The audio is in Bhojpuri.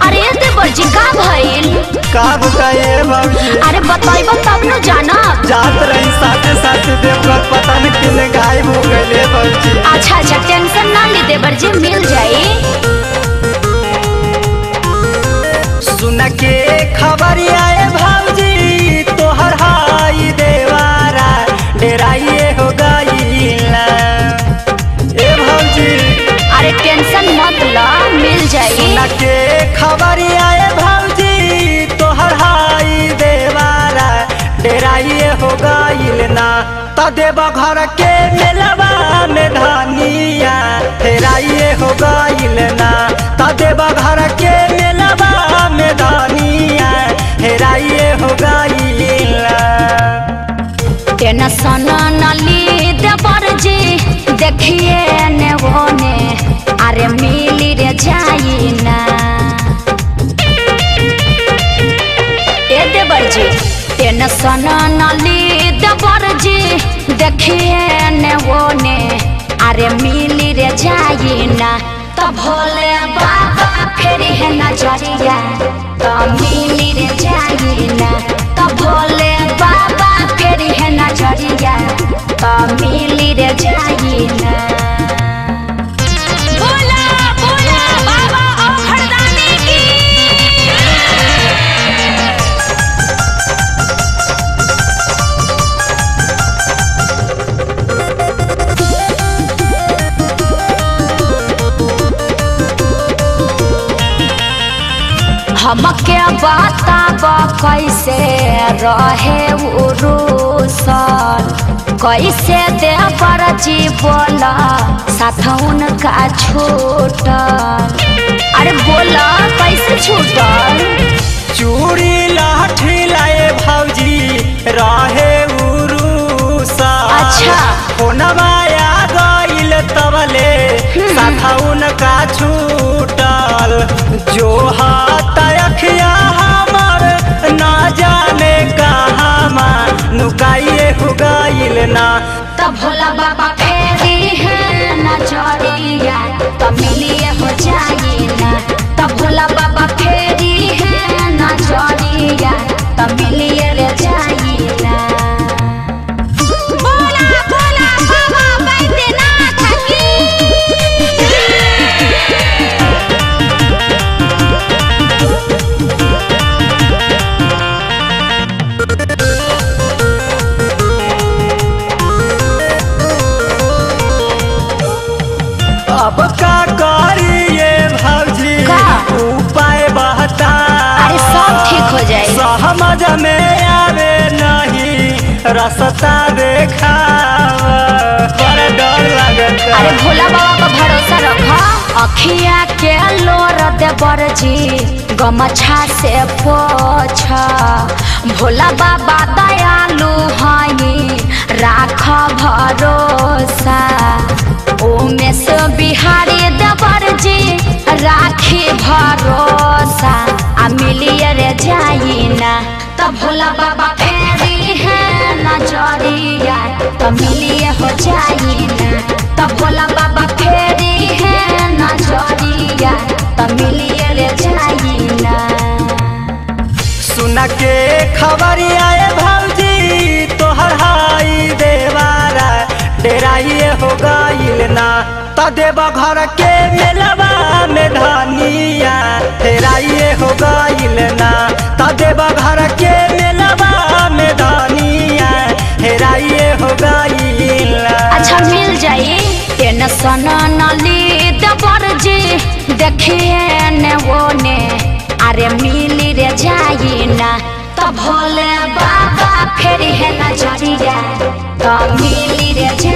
अरे देवर जी का भइल का बताइए भौजी अरे बताइब तब न जानब जात रही साथे साथे देवघर पता न किने गायब हो गए भौजी अच्छा अच्छा टेंशन ना ली देवर जी मिल जाई सुन के खबर आए भौजी तोहर हाई देवारा डेराइए हो गईला ए भौजी अरे टेंशन मत ला मिल जाई सुन के खबर आए भौजी तोहर हाई देवारा डेराइए हो गईल ना त देव घर के मेलवा में धनिया हेराइए हो गईल ना त देव घर के मेलवा में धनिया हेराइए हो गईल ना टेंशन न ली देवर जी देखिए ने वो ने अरे मिली रे जाई ना ए देवर जी टेंशन न ली देवर जी देखिए ने वो ने अरे मिली रे जाई ना तो भोले बाबा फेरी है नजरिया तो मिली रे जाई ना तो भोले बाबा फेरी है नजरिया तो मिली रे जाई ना बोला बोला बाबा ओ खरदाने की हमके बताब कैसे रहे उरुसल कैसे देवर जी बोला साथ उनका छूटल अरे बोला कैसे छूटल चूड़ी लाठी लाए भौजी रहे उरुसा अच्छा। फोनवाया गईल तबले साथा उनका छूटल जो हाथ अखिया हमर ना जाने कहाँ नुकाइए हो गईल ना तब भोला बाबा फेरी है नजरिया तब मिलिए हो जाई ना तब भोला बाबा फेरी है नजरिया तब मिलिए रे जाई ना बोला बोला बाबा बैद्यनाथ की अब का करिए भौजी का? उपाय बहता अरे सब ठीक हो जाए समझ में आवे नहीं रसता देखा बड़ा डर लगता अरे भोला बाबा पर भरोसा रखा अखिया के लोर देवर जी गमछा से पोछ भोला बाबा दयालु हई राख भरोसा उमेश बिहारी देवर जी राखी भरोसा आ मिलिए रे जाई ना तब भोला बाबा फेरी है नजरिया तब मिलिए हो जाई ना तब भोला बाबा फेरी है नजरिया तब मिलिए रे जाई ना सुन के खबर आए भौजी तोहर हाई देवारा डेराइए हो गईल ना त देव घर के मेलवा में धनिया हेराइए हो गईल ना त देव घर के मेलवा में धनिया हेराइए हो गईल ना अच्छा मिल जाई टेंशन न ली देवर जी देखिए ने वो ने अरे मिली रे जाई ना तो भोले बाबा फेरी है नजरिया तो मिली रे जाई